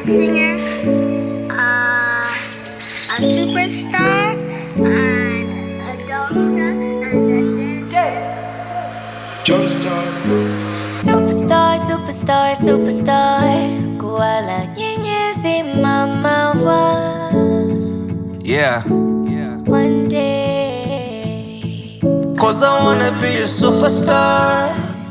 singer, uh, a superstar, and a doctor, and a dancer. Superstar, superstar, superstar. Kuala nyenyezi mama wa Yeah. one day. Cause I wanna be a superstar.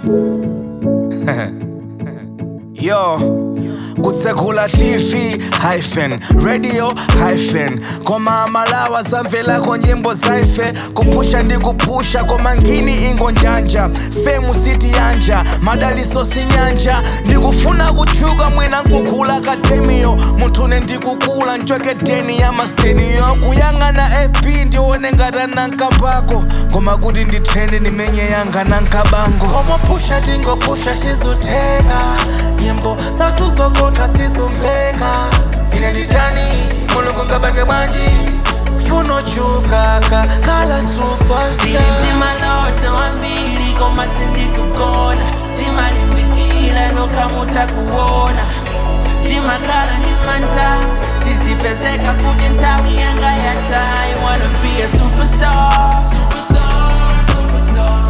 Yo. kutsekula tv hyphen radio hyphen koma amalawa zamvelako nyimbo zaife kupusha ndi kupusha koma ngini ingo njanja femu siti yanja madaliso sinyanja ndikufuna kutchuka mwina nkukula akademiyo munthune ndikukula ncweketeni ya masteniyo kuyang'ana fb ndione ngata nankapako koma kuti ndithende ndimenye yanga nankabango komapusha tingopusha sizuteka nyimbo zathu zokotha sizumveka ine nditani mulungu ngabange bwanji funo chukaka kala superstar Silitima loto ambili koma sindikugona timalimbikile nokamuta kuona timakhala ndimanta sizipezeka kuti nthawi yanga yatayi wanna be a superstar superstar superstar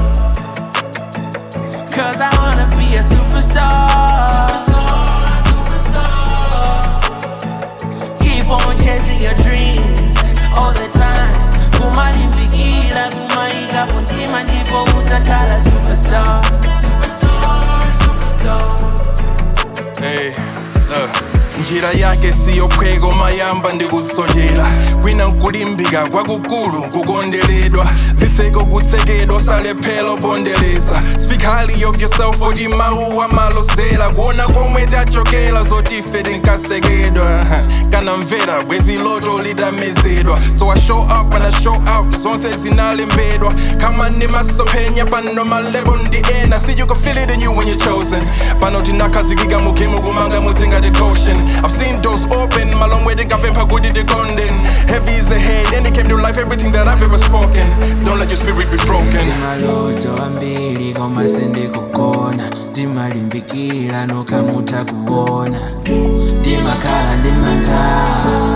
Cause I wanna be a superstar superstar superstar Keep on chasing your dreams all the time. Kumalimbikila, kumaika kuntima ndipo utakhala superstar. Superstar, superstar. Hey, look. njira yake siyo phweko mayamba ndikusojera kwina nkulimbika kwakukulu kukondeledwa ziseko kutsekedwa salephelo pondereza speak highly of yourself oti mawu amalosera kuona komwe tachokera zotife tinkasekedwa kana mvera bwezi loto litamezedwa so i show up and i show out zonse zinalembedwa kama ndimasophenya pano malebo ndi ena see you can feel it in you when you're chosen pano tinakhazikika mukhemu kumanga mutsinga the caution i've seen doors open malong wedding kapempha kuti tikondeni heavy is the head and it came to life everything that i've ever spoken don't let your spirit be broken maloto ambili koma sindikugona ndimalimbikila nokamuta kuona ndimakhala ndimanta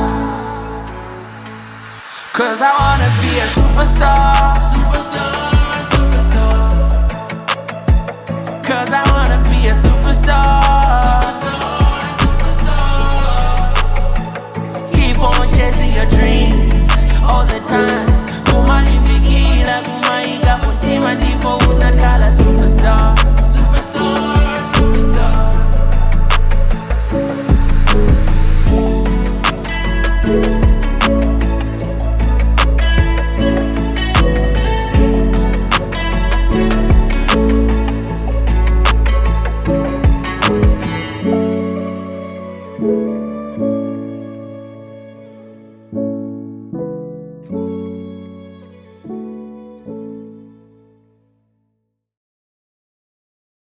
Cause I wanna be a superstar Superstar, superstar Cause I wanna be a superstar Superstar